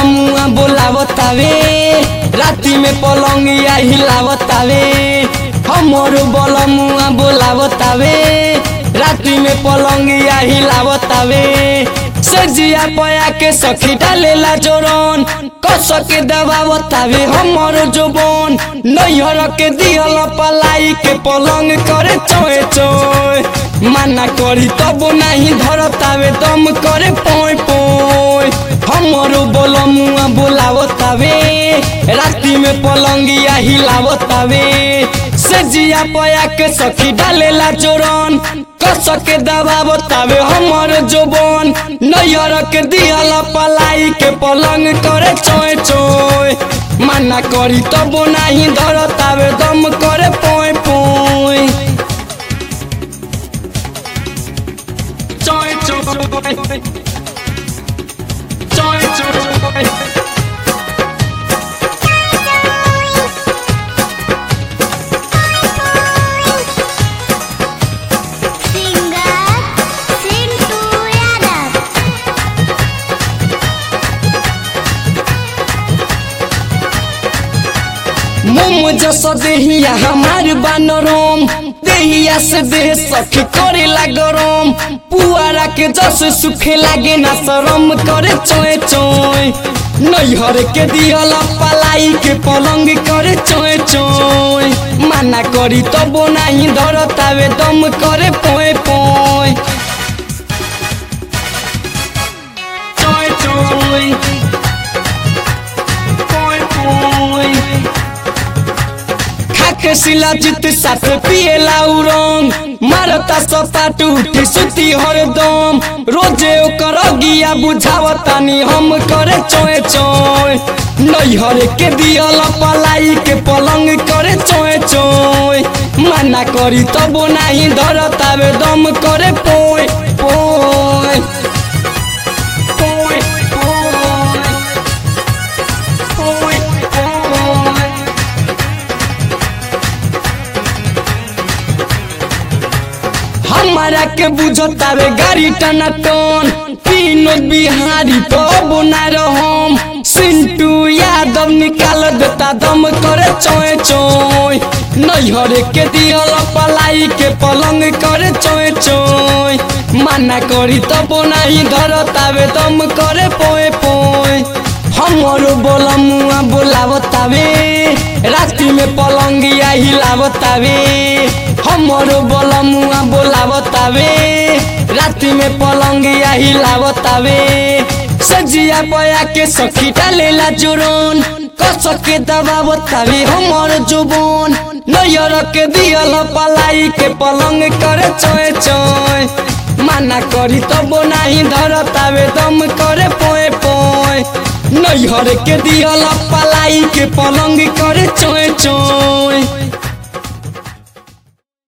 बलमुआ बोलावतावे राति में पलंगिया हिलावतावे हमरो बलमुआ बोलावतावे राति में पलंगिया हिलावतावे सजिया पया के सखी डालेला जोरन कस के दबावतावे हमरो जोबन नैहर के दिहल पलाई के पलंग करे चोए चोए माना करी तब नहीं धरतावे दम करे पोय पोय हमरो बोलमुआ बोलावतावे राति में पलंगिया हिलावतावे सजिया पया के सखी डालेला जोरन कस के दबावतावे हमर जोबन नैहर के दिहल पलाई के पलंग करे चोय चोय माना करी तब नहीं धरतावे दम करे पोय पोय चोय चोय चोय चोय Singer Sintu Yadav मोम जस देहिया हमार बानरम देहिया से देह सखी करे गरम पुआरा के जस सुखे लागे ना शरम करे चोय चोय नैहर के दिहल पलाई के पलंग करे चोय चोय माना करी तब नहीं धरतावे दम करे पोय पोय चोय चोय पोय पोय खाके सिला जित साथ पिएला उरंग मारता सपाट उठी सुती हरदम रोजे ओकर गिया बुझावतानी हम करे चोय चोय नैहर के दियल पलाई के पलंग करे चोय चोय माना करी तब नाही धरतावे दम करे पोय पोय पोय पोय पोय पोय हमारा के बुझतावे गाड़ी टना टन विनोद बिहारी तब ना रहम सिंटू यादव निकाल देता दम करे चोय चोय नैहर के दियल पलाई के पलंग करे चोय चोय माना करी तब नहीं धरतावे दम करे पोय पोय हमरो बोलमुआ बोलावतावे राति में पलंगिया हिलावतावे हमरो बोलमुआ बोलावतावे राति में पलंगिया हिलावतावे सजिया पया के सखी डालेला जोरन कस के दबावतावे हमर जोबन नैयर के दियल पलाई के पलंग करे चोय चोय माना करी तब नाही धरतावे दम करे पोय पोय नैहर के दियल पलाई के पलंग करे चोय चोय